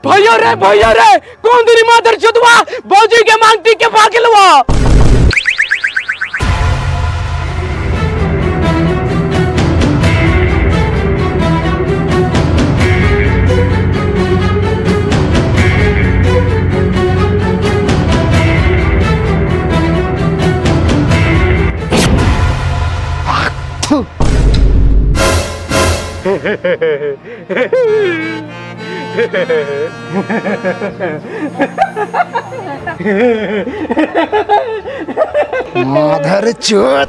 भैया रे भैया रे कौन तेरी मादर चुदवा बौजी के मांगती के भागलवा माधर चोत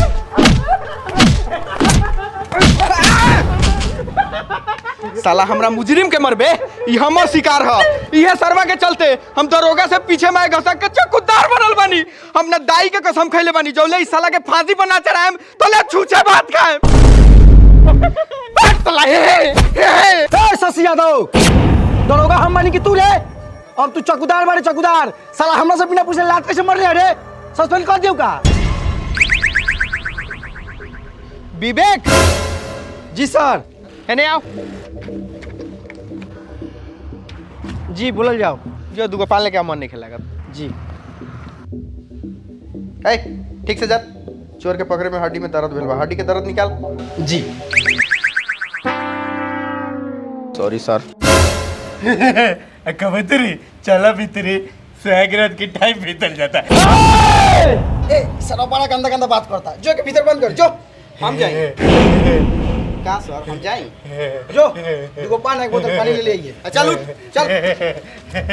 साला हमरा मुजरिम के मरबे ई हमर शिकार ह इहे सरवा के चलते हम दरोगा से पीछे में घसक के चकुदार बनल बानी हम न दाई के कसम खैले बानी जौले ई साला के फांसी बना चढ़ाएम तोले छूछे भात खाएम बैठ साला हे हे हे हे ए शशि यादव दरोगा हम मानी कि तू रे अब तू चकुदार बारे चकुदार साला हमरा से बिना पूछे लात कैसे मर रहे रे सस्पेंड कर दियो का विवेक जी सर एने आओ जी बोलल जाओ जो दुगो पान लेके आ, मन नहीं खेला जी ए ठीक से जा चोर के पकड़े में हड्डी में दर्द भेल बा हड्डी के दर्द निकाल जी सॉरी सर कबूतरी चला भीतरी सुहागरात की टाइम बीतल जाता है ए सर बड़ा गंदा गंदा बात करता जो के भीतर बंद कर जो हम जाएंगे कहाँ सर हम जाएं जो दुगो पान एक बोतल पानी ले ले आइए आ, चल उठ चल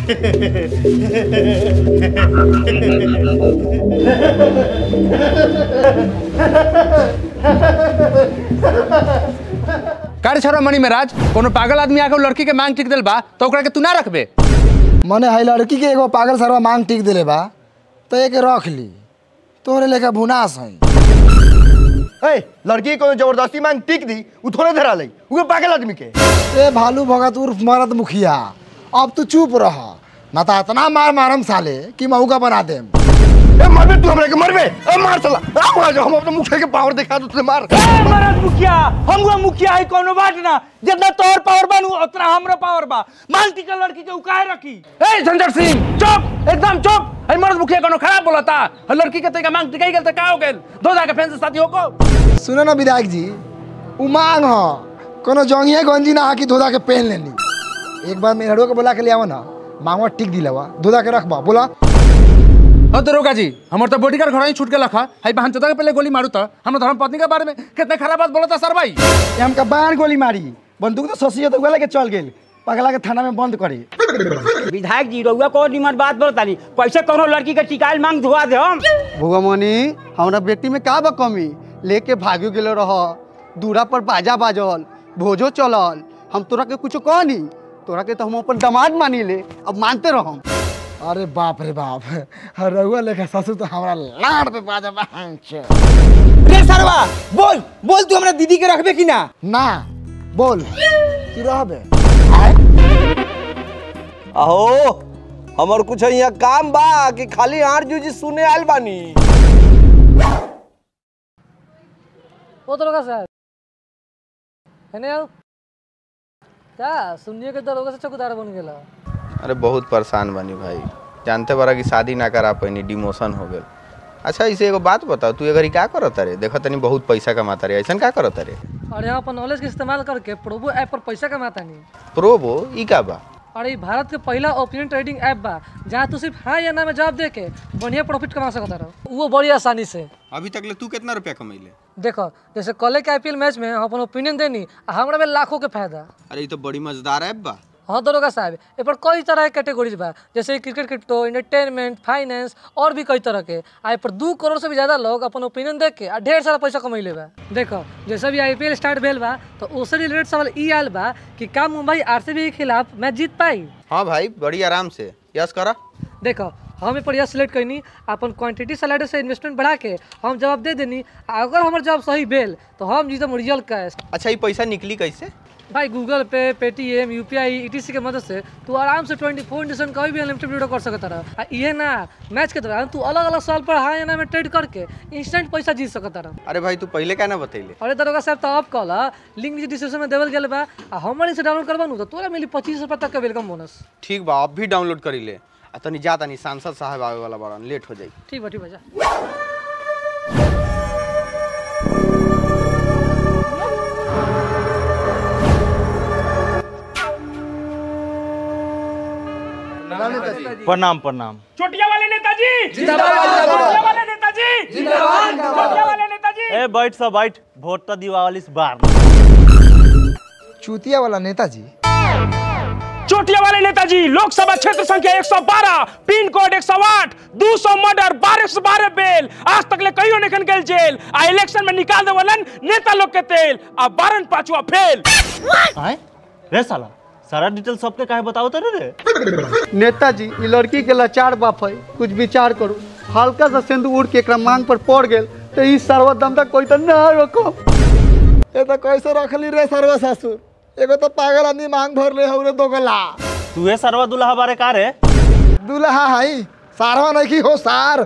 कार्य छोरा मणि महाराज कोनो पागल आदमी आके लड़की के मांग टिक दिल बा तो ओकरा के तू ना रखबे मने है लड़की के एगो पागल सरवा मांग टिक दिले बा तो एक रख ली तोरे लेके भुनास है ए लड़की को जबरदस्ती मांग टिक दी उ थोड़े धरा लई उ पागल आदमी के ए भालू भगत उर्फ मरद मुखिया अब तू चुप रह ना तो इतना मार मारम साले कि महू का बना देम ए मरबे तू हमरा के मरबे ए मार चला आ मार जा हम अपने मुखिया के पावर दिखा दू तुझे मार महाराज मुखिया हम मुखिया है कोनो बात ना जितना तोहर पावर बनू उतना हमरो पावर बा मांगती के लड़की के उकाए रखी ए संजय सिंह चुप एकदम चुप हई मर्द मुखिया कोनो खराब बोलता हई लड़की के तैका मांग टिकाई गेल त का हो गेल दो जाके फैन से शादी होको सुनो ना विधायक जी उ मांग ह कोनो जंगिया गंजी ना हाकी धोधा के पहन लेनी एक बार मेहड़ो के बोला के ले आओ ना मांगवा टिक दिलावा धोधा के रखबा बोला हो दरोगा जी हमर तो बॉडीगार्ड घर ही छूट के लखा हई बहन चोदा के पहले गोली मारू त हम धर्म पत्नी के बारे में कितने खराब बात बोलता सर भाई ये हमका बयान गोली मारी बंदूक तो ससी तो लेके चल गेल पगला के थाना में बंद करी विधायक जी रउआ को निमन बात बोलतानी कैसे कोनो लड़की के टिकाइल मांग धुआ दे हम भुगमनी हमरा बेटी में का बा कमी लेके भागियो गेलो रह दूरा पर बाजा बाजल भोजो चलल हम तोरा के कुछ कहनी तोरा के तो हम अपन दामाद मानी ले अब मानते रहम अरे बाप रे बाप रहुआ लेखा ससुर तो हमारा लाड़ पे बाजा बहन छे। रे सरवा बोल बोल तू हमरा दीदी के रखबे कि ना ना बोल की रहबे अहो हमर कुछ यहाँ काम बा कि खाली आठ जूजी सुने आयल बानी ओ दरोगा साहब है नहीं आओ क्या सुनिए के दरोगा से चौकीदार बन गेला अरे बहुत परेशान बनी भाई जानते बारा कि शादी ना करा पैनी डिमोशन हो गेल अच्छा इसे एगो बात बताओ तू अगर का करत रे देखा तनी बहुत पैसा कमाता रे ऐसा का करत रे और यहाँ अपन नॉलेज के इस्तेमाल करके प्रोबो ऐप पर पैसा कमाता नहीं प्रोबो ई का बा और ये भारत के पहला ओपिनियन ट्रेडिंग ऐप बा जहाँ तू सिर्फ हाँ या ना में जवाब दे के बढ़िया प्रॉफिट कमा सकता रहो वो बड़ी आसानी से अभी तक ले तू कितना रुपया कमैले देखो जैसे कल के आईपीएल मैच में हम अपन ओपिनियन देनी आ हमरा में लाखों के फायदा अरे ये तो बड़ी मजेदार ऐप बा हाँ दरोगा साहब ए पर कई तरह के कैटेगरीज बा जैसे क्रिकेट क्रिप्टो एंटरटेनमेंट फाइनेंस और भी कई तरह के आ ए पर दू करोड़ से भी ज्यादा लोग अपन ओपिनियन देख के आ ढेर सारा पैसा कमैले बा देखो जैसे भी आईपीएल स्टार्ट भेल बा तो उससे रिलेटेड सवाल ई आयल बा कि का मुंबई आरसीबी के खिलाफ मैच जीत पाई हाँ भाई बड़ी आराम से यस करा देखो हम ए पर यह सिलेक्ट कैनी अपन क्वांटिटी स्लाइडर से इन्वेस्टमेंट बढ़ा के हम जवाब दे देनी आ अगर हमार जवाब सही भेल तो हम जीतम रियल कैश अच्छा ये पैसा निकली कैसे भाई Google Pay Paytm UPI E T C के मदद से तू आराम से ट्वेंटी फोर इंटू सेवन कभी भी अनलिमिटेड वीडियो कर सकता रहा ये ना मैच के दौरान तू अलग अलग साल पर हाँ या ना में ट्रेड करके इंस्टेंट पैसा जीत सकता रहा अरे भाई तू पहले क्या ना बतैले अरे दरोगा साहब तो अब कॉल लिंक नीचे डिस्क्रिप्शन में देवल गेल बा आ हमारे से डाउनलोड करबा नु तो तोरा मिली पच्चीस रुपया तक का वेलकम बोनस ठीक बा अब भी डाउनलोड करी ले आ तनी जा तनी सांसद साहब आवे वाला बड़न लेट हो जाई ठीक बा ठीक बा जा प्रणाम प्रणाम चोटिया वाले नेताजी चोटिया वाले नेताजी चोटिया वाले नेताजी ए बैठ सब बैठ वोट तो दिवाली इस बार चूतिया वाला नेताजी चोटिया वाले नेताजी लोकसभा क्षेत्र संख्या 112 पिन कोड 108 200 मर्डर 12 12 बेल आज तक ले कईयो नेखन गेल जेल आ इलेक्शन में निकाल देवलन नेता लोग के तेल आ बारन पांचवा फेल आए रे साला सारा डिटेल सबके काहे बताओ तो रे नेताजी ई लड़की के लाचार बाप है कुछ विचार करू हल्का सा सिंदूर उड़ के एकरा मांग पर पड़ गेल तो ई सर्वदम तक कोई तो ना रोको ये तो कैसे रखली रे सर्व ससुर एगो तो पागल आदमी मांग भर ले हउरे दोगला तू ये सरवा दुल्हा बारे का रे दुल्हा हाई सारवा नहीं की हो सार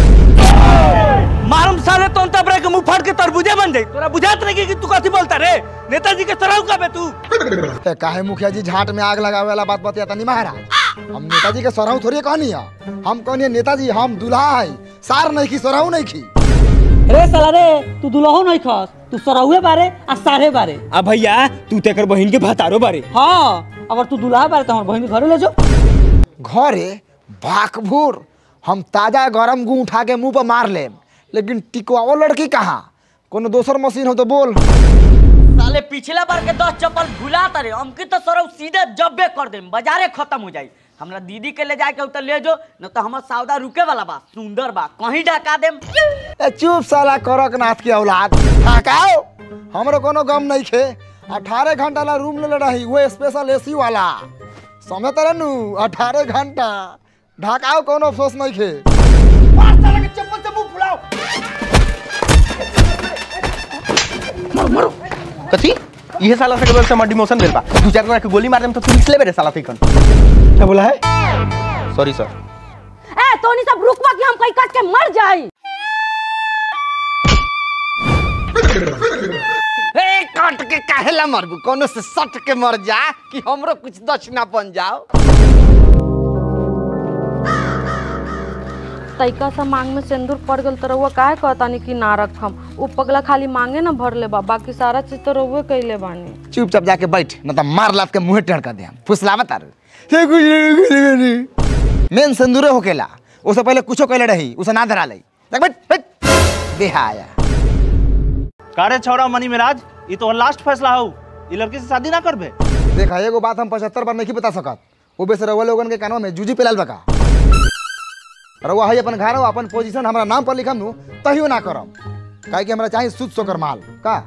मारम साले तो अंत ब्रेक मुंह फाड़ के तरबूजे बन जाई तोरा बुझात नहीं कि तू कथी बोलता रे नेताजी के सराउ का बे तू ते काहे मुखिया जी झाट में आग लगावे वाला बात बतिया तनी महाराज हम नेताजी के सराहू थोड़ी कहनी है हम कहनी नेताजी हम दुल्हा है सार नहीं की सराहू नहीं की रे साला रे तू दुल्हो नहीं खस तू सराहुए बारे आ सारे बारे आ भैया तू तेकर बहन के भतारो बारे हाँ अगर तू दुल्हा बारे तो हमार बहन के घरे ले जाओ घरे भाकभूर हम ताजा गरम गू उठा के मुंह पर मार लेम लेकिन टिकवाओ लड़की कहाँ कोनो दोसर मशीन हो तो बोल साले पिछला बार के दस चप्पल भुला तारे हमके तो सरौ सीधे जब्बे कर देम बाजारे खत्म हो जाई हमरा दीदी के ले जाए के उतर ले जो न तो हमर सौदा रुके वाला बा सुंदर बा कहीं ढका देम ए चुप साला करक नाथ की औलाद ठाकाओ हमरो कोनो गम नहीं खे अठारह घंटा ला रूम ले रही वो स्पेशल एसी वाला समय तरह नु अठारह घंटा ढाकाओ कोनो अफसोस नहीं खे कथी इहे साला से से हमर डिमोशन भेल बा दू चार जना के गोली मार देम तो तू निकले बेरे साला तइकन क्या बोला है सॉरी सर ए तोनी सब रुकवा कि हम कहीं कट के मर जाई ए काट के काहेला मरबू कोनो से सट के मर जा कि हमरो कुछ दक्षिणा बन जाओ तैका सा मांग में सिंदूर पड़ गल तो रउआ काहे कहतानी कि ना रखम उ पगला खाली मांगे ना भर ले बा बाकी सारा चीज तो रउए कइले बानी चुपचाप जाके बैठ न तो मार लात के मुंह टेढ़ कर दे फुसलावा तार मेन सिंदूरे होकेला उससे पहले कुछो कहले रही उसे ना धरा ले देख बैठ बैठ बेहाया कारे छौड़ा मनी मिराज ये तो लास्ट फैसला हो ये लड़की से शादी ना करबे देखा एगो बात हम पचहत्तर बार नहीं बता सकत वो बेस रउआ लोगन के कानवा में जूजी पिलाल बका रउआ है अपन घर अपन पोजीशन हमरा नाम पर लिखम नु तहियो ना करम काहे कि हमरा चाहिए शुद्ध सोकर माल का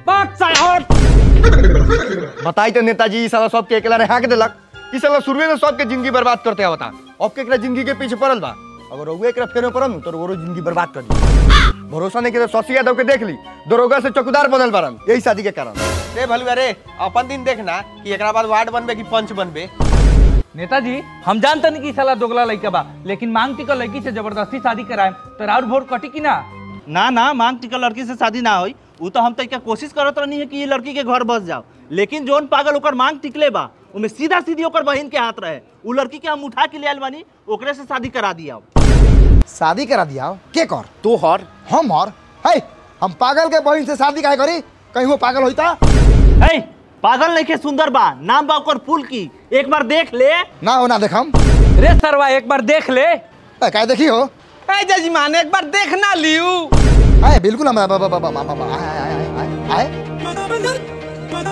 बताई तो नेताजी ई साला सबके अकेला रे हाँक देलक ई साला शुरुए में सबके जिंदगी बर्बाद करते आवता अब के एकरा जिंदगी के पीछे पड़ल बा अगर रउए एकरा फेर में पड़ल नु तो रोरो जिंदगी बर्बाद कर दी भरोसा नहीं के तो शशि यादव के देख ली दरोगा से चौकीदार बनल बारन यही शादी के कारण रे भलुआ रे अपन दिन देखना कि एकरा बाद वार्ड बनबे कि पंच बनबे नेताजी हम जानते नहीं कि साला दोगला लड़का बा लेकिन मांग टिकल लड़की से जबरदस्ती शादी कराए तो राउर वोट कटी कि ना ना ना मांग टिकल लड़की से शादी ना होई उ तो हम तरीका कोशिश करत रहनी है कि ये लड़की के घर बस जाओ लेकिन जोन पागल ओकर मांग टिकले बा उमे सीधा सीधी ओकर बहन के हाथ रहे उ लड़की के हम उठा के ले आयल बानी ओकरे से शादी करा दिया शादी करा दिया के कर तो हर हम हर है हम पागल के बहन से शादी काहे करी कहीं वो पागल होता है पागल नहीं के सुंदर बा नाम बा ओकर फूल की एक बार देख ले ना हो ना देखम रे सरवा एक बार देख ले ए, काहे देखी हो ए जजमान एक बार देखना लियू आए बिल्कुल हम बा- बा- बा- बा- बा- बा- बा- आए आए आए आए आए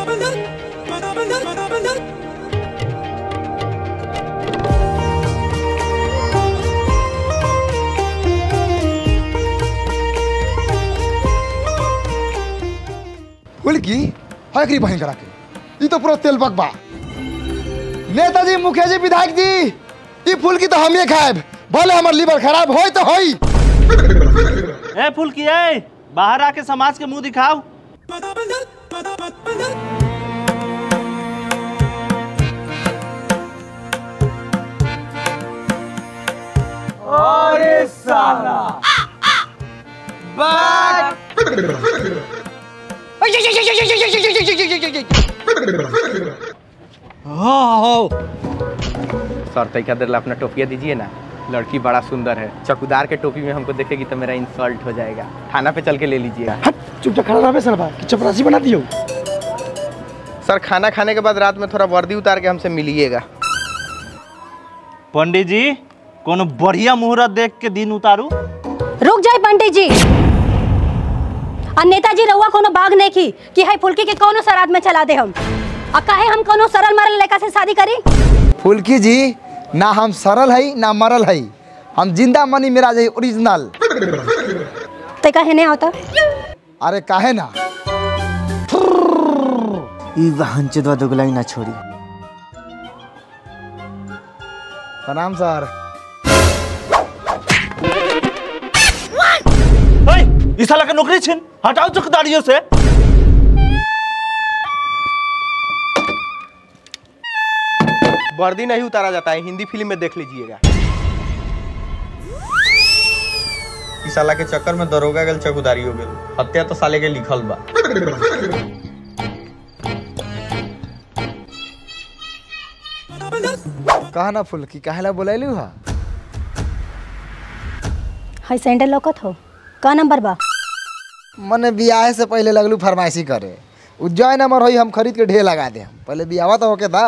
फुलकी है करी बहन करा के ई तो पूरा तेल बकबा नेताजी मुखिया जी विधायक जी ई फुलकी तो हमें खाएब भले हमर लीवर खराब होई तो होई ए फूल की ए बाहर आके समाज के मुंह दिखाओ सर तैका देर ला अपना टोपिया दीजिए ना लड़की बड़ा सुंदर है चौकीदार के टोपी में हमको देखेगी तो मेरा इंसल्ट हो जाएगा थाना पे चल के ले लीजिएगा चुपचाप खड़ा रहे सर कि चपरासी बना दियो सर खाना खाने के बाद रात में थोड़ा वर्दी उतार के हमसे मिलिएगा पंडित जी कोनो बढ़िया मुहूर्त देख के दिन उतारू रुक जाए पंडित जी और नेताजी रउआ कोनो भाग नहीं की कि है फुल्की के कोनो सराद में चला दे हम और काहे हम कोनो सरल मरल लड़का से शादी करी फुल्की जी ना हम सरल है ना मरल है हम जिंदा मनी मेरा है ओरिजिनल ते काहे नहीं होता अरे काहे ना ई वाहन चोदवा दोगलाई ना छोड़ी प्रणाम सर ओए, ई साला के नौकरी छिन हटाओ चौकीदारियों से वर्दी नहीं उतारा जाता है हिंदी फिल्म में देख लीजिएगा इस साला के चक्कर में दरोगा गल चौकीदारी हो गल हत्या तो साले के लिखल बा कहा ना फुल्की काहे ला बोलैलू हा है सैंडल लौकत हो का नंबर बा मने बियाह से पहले लगलू फरमाइशी करे उज्जैन नंबर होई हम खरीद के ढेर लगा दे पहले बियाह तो होके था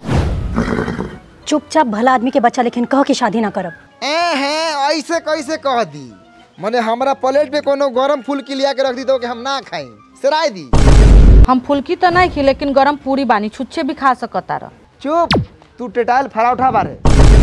चुपचाप भला आदमी के बच्चा लेकिन कह के शादी ना करब ए हैं ऐसे कैसे कह दी मने हमरा प्लेट पे कोनो गरम फुल्की लिया के रख दी तो कि हम ना खाई सराय दी हम फुल्की तो नहीं खी लेकिन गरम पूरी बानी छुच्छे भी खा सकता रह चुप तू टेटाइल फराउठा बारे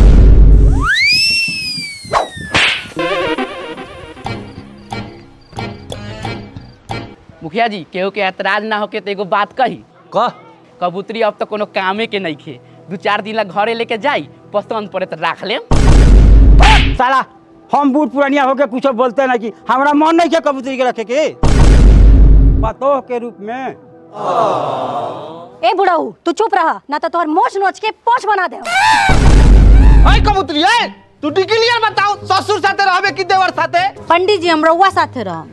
मुखिया जी केहू के ऐतराज ना होके तो एगो बात कही कह कबूतरी अब तो कोनो कामे के नहीं खे दू चार दिन ला घरे लेके जाई पसंद पड़े तो राख ले साला हम बूढ़ पुरानिया होके कुछ बोलते ना कि हमारा मन नहीं के कबूतरी के रखे के पतोह के रूप में ए बुढ़ाऊ तू चुप रहा ना तो तोहर मोछ नोच के पोछ बना दे अरे कबूतरी ए तू क्लियर बताओ ससुर साथे रहबे कि देवर साथे पंडित जी हम रउआ साथे रह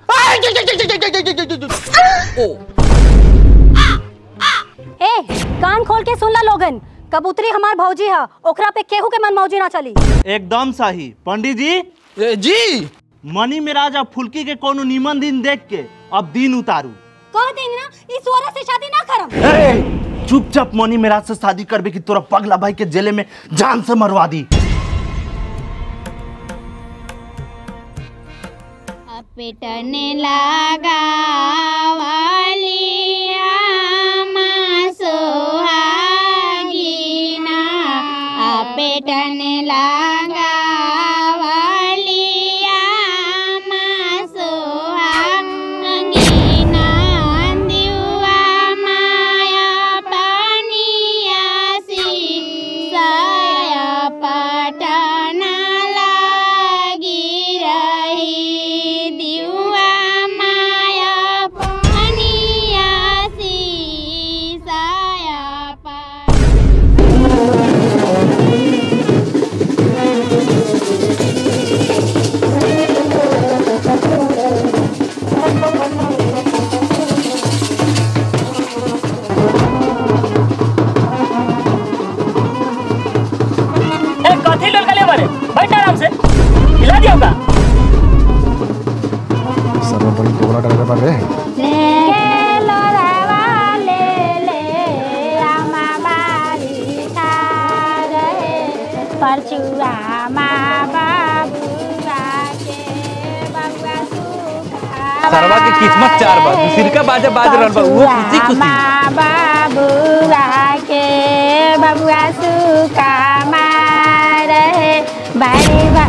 ए कान खोल के सुन ला लोगन कबूतरी हमार भौजी है ओकरा पे केहू के मन मौजी ना चली एकदम सही पंडित जी जी मनी मिराज अब फुल्की के कोनो नीमन दिन देख के अब दिन उतारू कह देंगे ना इस औरत से शादी ना करम चुपचाप मनी मिराज से शादी करबे कि तोरा पगला भाई के जेले में जान से मरवा दी पेटने लगा वालिया सोहागीना आ पेटने लगा वालिया सोहागीना दिवा माया पानिया सी साया पटना लागी रही दिवा माया पानिया सी साया ए कथी लोल गले मारे बैठ आराम से हिला दियो का सर्व बड़ी टोकरा डर पर रे परचुआ माँ बाबूआ के बबुआ सुखा सरवा के किस्मत चार बा सिरका बाजा बाज रहल बा वो खुशी खुशी माँ बाबूआ के बबुआ सुखा रहे बारे बा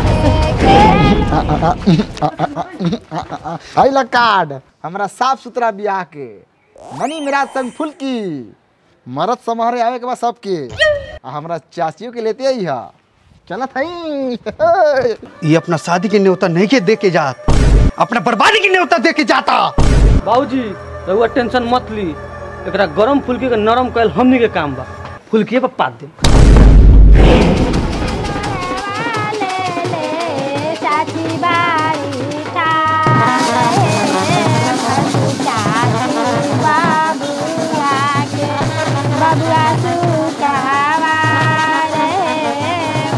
आई ला कार्ड हमरा साफ सुथरा बियाह के मनी मिराज संग फुल्की मरद समारे आवे के बाद सबके आ हमरा चाचियों के लेते आई हा चलत हई ये अपना शादी के न्योता नहीं के दे के जात अपना बर्बादी के न्योता दे के जाता बाबूजी रहुआ टेंशन मत ली एकरा गरम फुल्की के नरम कैल हमनी के काम बा फुल्की पर पात दे चाची बारी चाची बारी बबुआ सुकावा रहे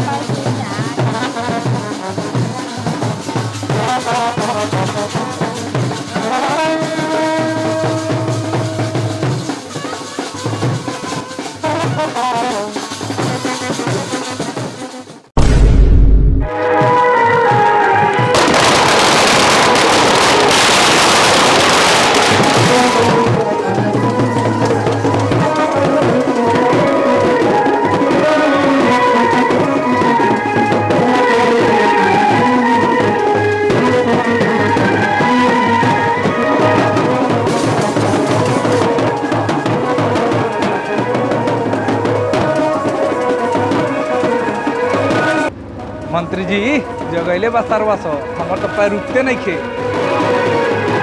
मंत्री जी जगैले बा सरवा सो हमर तो पैर रुकते नहीं खे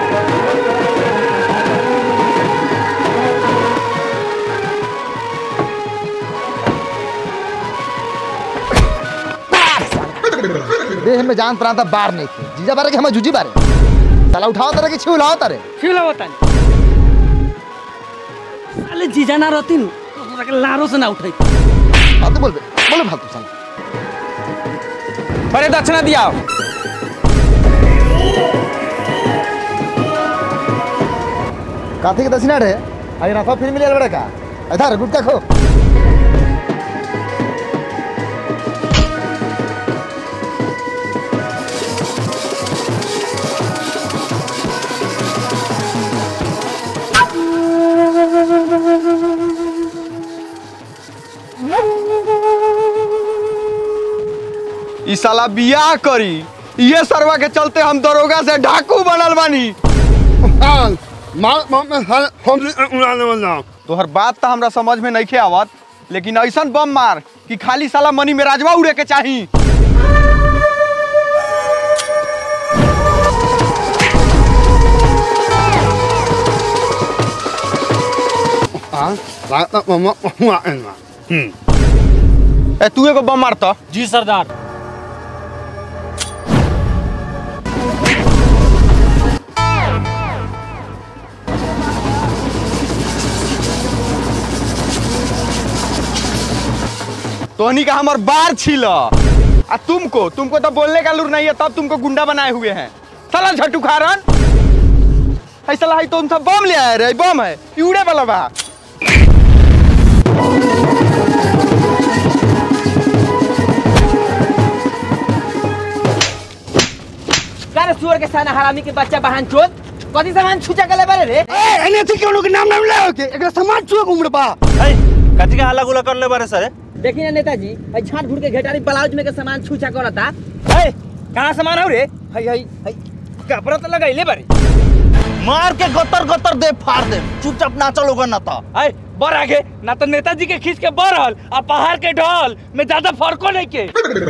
देह में जान प्रांत बार नहीं थे जीजा बारे के हमें जूजी बारे साला उठाओ तारे कि छिउलाओ तारे छिउलाओ तारे साले जीजा ना रहती नु तो तोरा के लारो से ना उठाई फालतू बोल बे बोले फालतू साला अरे दक्षिणा दिया काथे के दक्षिणा रे अरे रखो फिर मिले बड़े का इधर गुटका खो ई साला बियाह करी ये सरवा के चलते हम दरोगा से डाकू बनल बानी तोहर बात तो हमरा समझ में नहीं आवत लेकिन ऐसा बम मार कि खाली साला मनी में राजवा उड़े के चाही ए तू एगो बम मार तो जी सरदार तोहनी का हमर बार छील आ तुमको तुमको तो बोलने का लूर नहीं है तब तुमको गुंडा बनाए हुए हैं साला झटू खारन ऐसा है तुम सब बम ले आए रे बम है ई उड़े वाला बा करे सुअर के साना हरामी के बच्चा बहन चोद कथी सामान छुचा के ले बारे रे ए एने थी केनो के नाम नाम ले के एकरा समाज छुए घुमड़ बा ए कथी के हल्ला गुला कर ले बारे सर देखी ना नेताजी हई झाट घुट के घेटारी ब्लाउज में के सामान छुचा करता ए कहां सामान हो रे हई हई हई कपड़ा तो लगाइले बारे मार के गतर गतर दे फाड़ दे चुपचाप नाचो लोगन ना तो ए बर आगे ना तो नेताजी के खींच के बरहल आ पहाड़ के ढल में ज्यादा फर्को नहीं के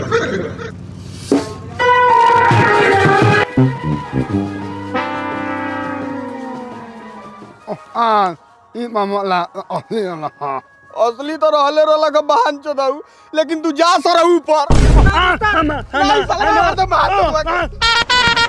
आ ई मामला असली ना असली तो रहले रहला का बहन चोदाऊ लेकिन तू जा सर ऊपर नहीं साला मार दे मार दे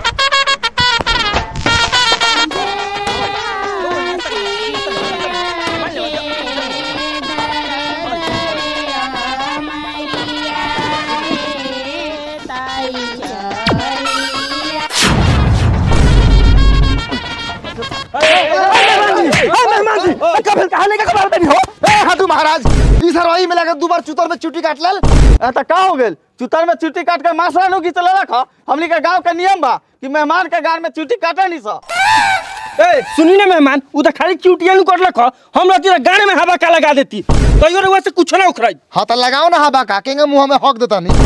हाथू महाराज ई सरवाई में लगा दू बार चुतर में चुटी काट लेल त का हो गेल चुतर में चुटी काट के मासरा नु घिचल रख हमनी के गांव के नियम बा कि मेहमान के गान में चुटी काटे नहीं सा ए सुनी ना मेहमान उ त खाली चूटिया नु करलक हम रहती त गाने में हवा का लगा देती तैयो रे वैसे कुछ ना उखराई हाँ तो लगाओ ना हवा का केंगे मुंह में हक देता नहीं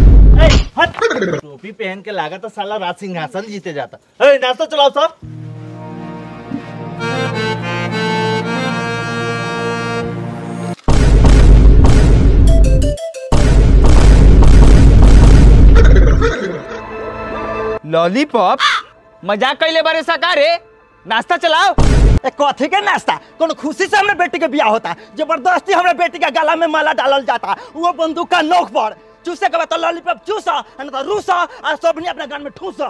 टोपी पहन के लागा तो साला राज सिंहासन जीते जाता ए नाश्ता चलाओ सब लॉलीपॉप मजाक कैले बारे सकारे नाश्ता चलाओ ए कथी के नाश्ता कोनो खुशी से हमरे बेटी के बियाह होता जबरदस्ती हमरे बेटी के गला में माला डालल जाता वो बंदूक का नोक पर चूसे के बाद तो लॉलीपॉप चूसा नहीं तो रूसा और सबनी अपने गान में ठूसा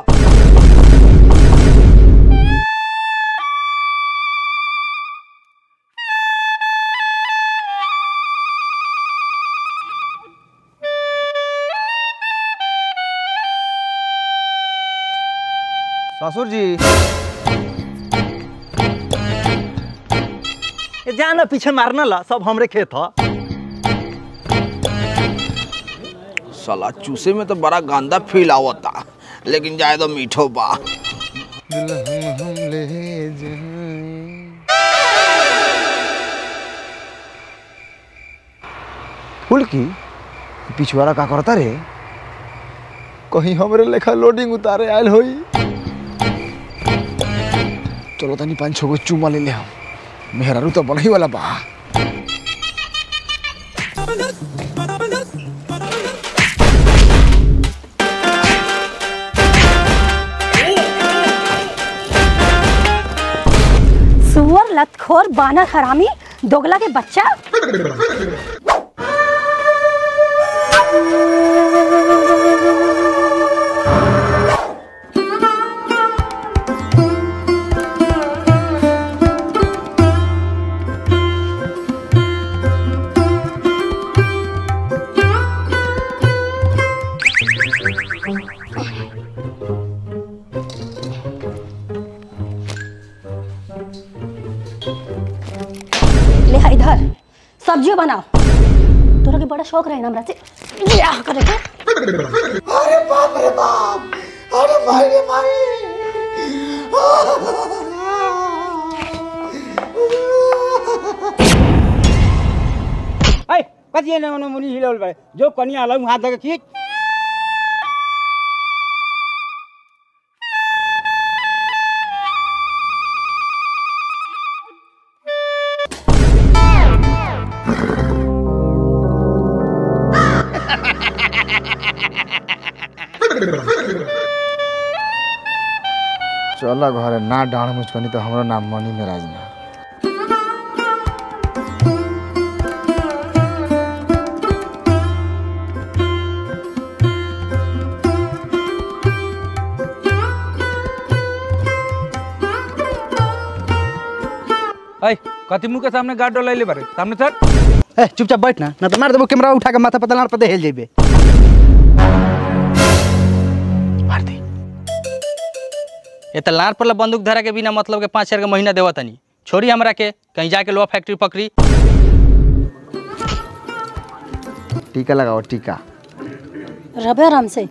ससुर जी ए जा ना पीछे मारना ला सब हमरे खेत ह साला चूसे में तो बड़ा गंदा फील आवता लेकिन जाए तो मीठो बा फुल्की पिछवाड़ा का करता रे कहीं हमरे लेखा लोडिंग उतारे आयल होई चलो तनी पाँच छो गो चुमा ले ले हम मेहरारू तो बनही वाला बा सुअर लतखोर बानर हरामी दोगला के बच्चा ले आ इधर सब्जियों बनाओ तोरा के बड़ा शौक रहे ना हमरा से बियाह करे के अरे बाप रे बाप अरे भाई रे भाई ऐ कति एने ओने मुनि हिलाउल बारे जो कनिया हलाउ हात धके खिच चल घरे ना डाँड मुचकनी तो हमरो नाम मनी मेराज ना ऐ कति मुंह के सामने गार्ड डोलाइले बारे सामने सर ए चुपचाप बैठ ना ना तो मार देबो कैमरा उठा के माथा पता लाड़ पता हेल जेबे ये तो लार पर बंदूक धरा के बिना मतलब के पाँच हजार के महीना देवा तनी छोड़ी हमरा के कहीं जाके लोहा फैक्ट्री पकड़ी टीका लगाओ टीका रबे आराम से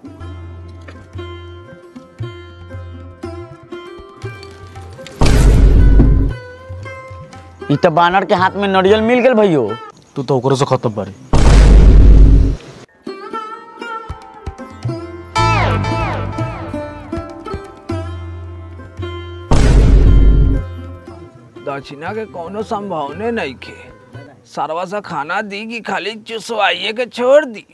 इ तो बानर के हाथ में नरियल मिल गेल भैयो तू तो ओकरो से खत्म बारे दक्षिणा के कोनो संभावने नहीं खे सरवा सा खाना दी कि खाली चुसवाइए के छोड़ दी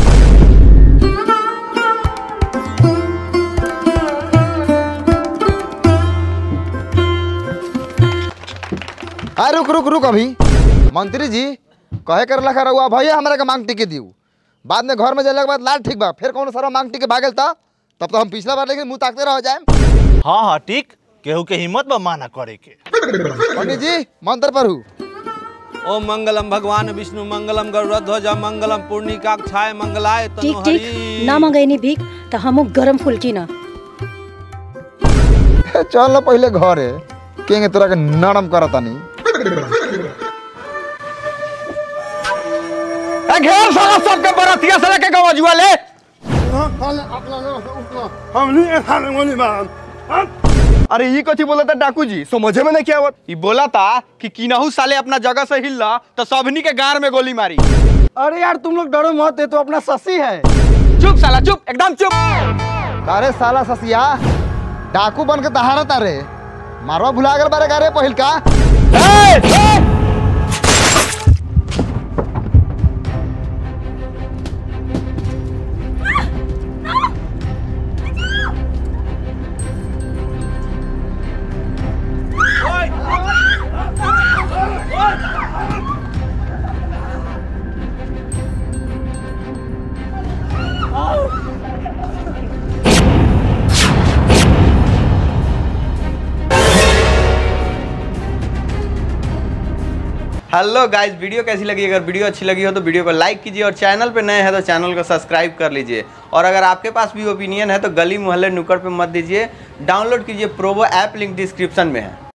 आ रुक रुक रुक अभी मंत्री जी कहे कर लखा रहुआ भैया हमरा के मांग टिके दियो बाद में घर में जाने के बाद लाल ठीक बा फिर कौन सारा मांग टिके भागल था तब तो हम पिछला बार लेकिन मुंह ताकते रह जाए हाँ हाँ ठीक केहू के हिम्मत बा माना करे के पंडित जी मंत्र पर हूँ ओम मंगलम भगवान विष्णु मंगलम गरुड़ध्वज मंगलम पूर्णिकाक्षाय मंगलाय ठीक तनु ठीक ना मंगैनी भीख तो हमू गरम फुल्की ना चल ना पहले घरे केंगे तोरा के नरम करतानी ए घेर साला सबके बरतिया से लेके गवजुआ ले अरे ये कथी बोला था डाकू जी समझे में नहीं क्या आवत ये बोला था कि किनहू साले अपना जगह से हिलला तो सबनी के गार में गोली मारी अरे यार तुम लोग डरो मत ये तो अपना ससी है चुप साला चुप एकदम चुप अरे साला ससिया डाकू बन के तहारा तारे मारवा भुला गल बारे गारे पहिल का हेलो गाइस वीडियो कैसी लगी अगर वीडियो अच्छी लगी हो तो वीडियो को लाइक कीजिए और चैनल पे नए हैं तो चैनल को सब्सक्राइब कर लीजिए और अगर आपके पास भी ओपिनियन है तो गली मोहल्ले नुक्कड़ पे मत दीजिए डाउनलोड कीजिए प्रोवो ऐप लिंक डिस्क्रिप्शन में है